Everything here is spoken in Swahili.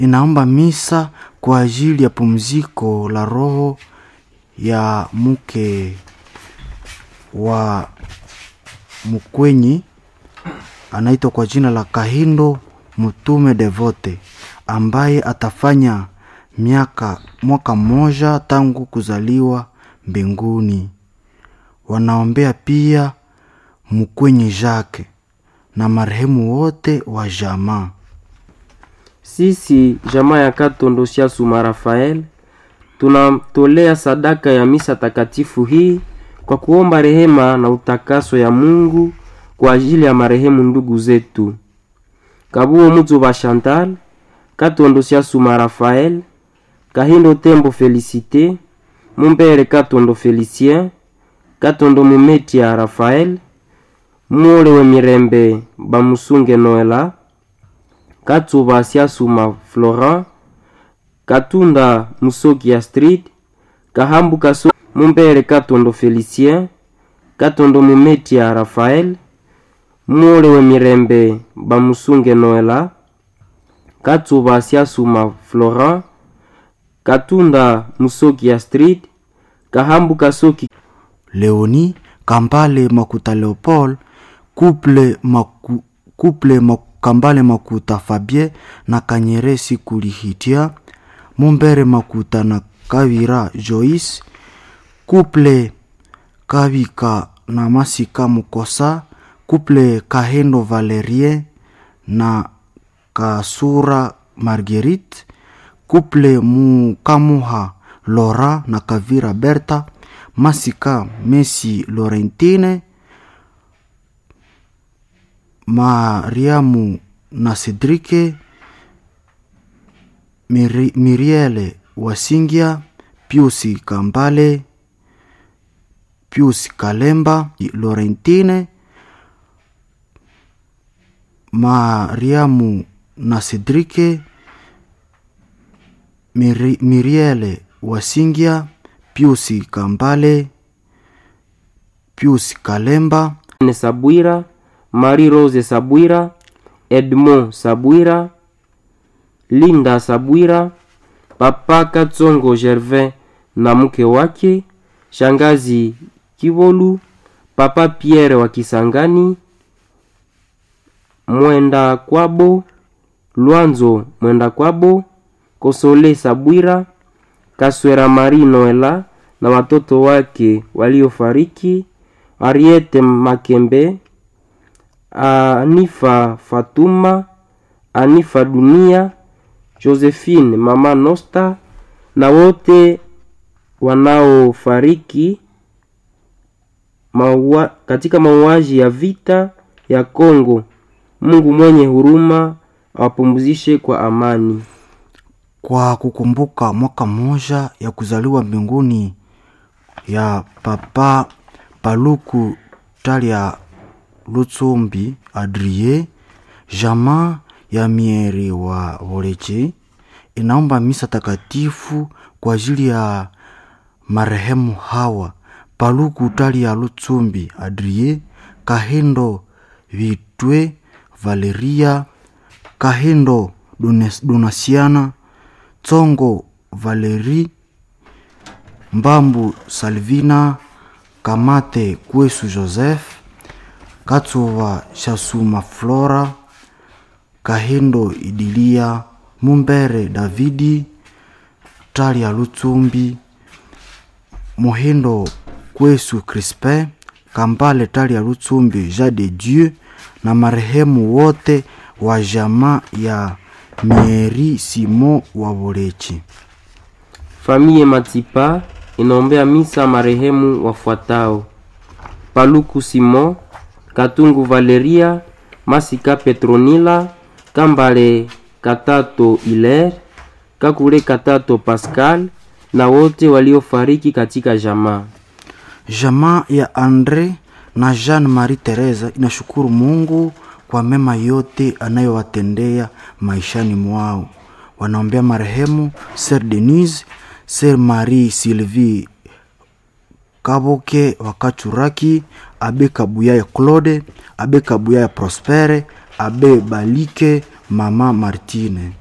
inaomba misa kwa ajili ya pumziko la roho ya mke wa mkwenyi anaitwa kwa jina la Kahindo Mtume Devote ambaye atafanya miaka mwaka mmoja tangu kuzaliwa mbinguni. Wanaombea pia mkwenyi Jacques na marehemu wote wa jamaa. Sisi jamaa ya Katondo Suma Rafael tunamtolea sadaka ya misa takatifu hii kwa kuomba rehema na utakaso ya Mungu kwa ajili ya marehemu ndugu zetu Kabuo Muzuba Chantal, Katondo Suma Rafael, Kahindo Tembo Felicite, Mumbere Katondo Felicien, Katondo Mumetia Rafael, Mule we Mirembe Bamusunge Noela, Katsuba Siasuma Florent, Katunda Musoki Astrid, Kahambu Kaso Mumbere Katondo Felicien, Katondo Mumetia Rafael, Mule we Mirembe Bamusunge Noela, Katsuba Siasuma Florent, Katunda Musoki Astrid, Kahambu Kasoki Leoni Kambale Makuta Leopold, Couple Maku, Couple Maku, Kambale Makuta Fabien na Kanyeresi Kulihitia, Mumbere Makuta na Kavira Joyce, Couple Kavika na Masika Mukosa, Couple Kahendo Valerie na Kasura Marguerite, Couple Mukamuha Lora na Kavira Berta, Masika Messi Laurentine, Mariamu na Cedrike, Miri, Miriele Wasingia, Piusi Kambale, Piusi Kalemba, Laurentine, Mariamu na Cedrike, Miri, Miriele Wasingia, Piusi Kambale, Piusi Kalemba, ne Sabwira, Marie Rose Sabwira, Edmond Sabwira, Linda Sabwira, Papa Katsongo Gervin na mke wake, Shangazi Kivolu, Papa Pierre wa Kisangani, Mwenda Kwabo, Lwanzo Mwenda Kwabo, Kosole Sabwira, Kaswera Marie Noela na watoto wake waliofariki, Ariete Makembe, Anifa Fatuma, Anifa Dunia, Josephine Mama Nosta na wote wanaofariki maua, katika mauaji ya vita ya Kongo. Mungu mwenye huruma awapumzishe kwa amani. kwa kukumbuka mwaka mmoja ya kuzaliwa mbinguni ya Papa Paluku Talia Lutsumbi Adrie, jamaa ya mieri wa Voleche inaomba misa takatifu kwa ajili ya marehemu hawa Paluku Talia Lutsumbi Adrie, Kahindo Vitwe Valeria, Kahindo Dunes- Donasiana, Tsongo Valeri, Mbambu Salvina, Kamate Kwesu Joseph, Katsuva Shasuma Flora, Kahindo Idilia, Mumbere Davidi, Talia Lutsumbi, Mohindo Kwesu Crispin, Kambale Talia Lutsumbi Jean de Dieu na marehemu wote wa jamaa ya Mieri Simo wa Bolechi. Famiye Matipa inaombea misa marehemu wafuatao: Paluku Simon, Katungu Valeria, Masika Petronila, Kambale Katato Hilaire, Kakule Katato Pascal na wote waliofariki katika jamaa. Jamaa ya Andre na Jean Marie Teresa inashukuru Mungu kwa mema yote anayowatendea maishani mwao. Wanaombea marehemu Sir Denise, Sir Marie Sylvie Kaboke Wakachuraki, Abe Kabuyaya Claude, Abe Kabuyaya Prospere, Abe Balike, Mama Martine.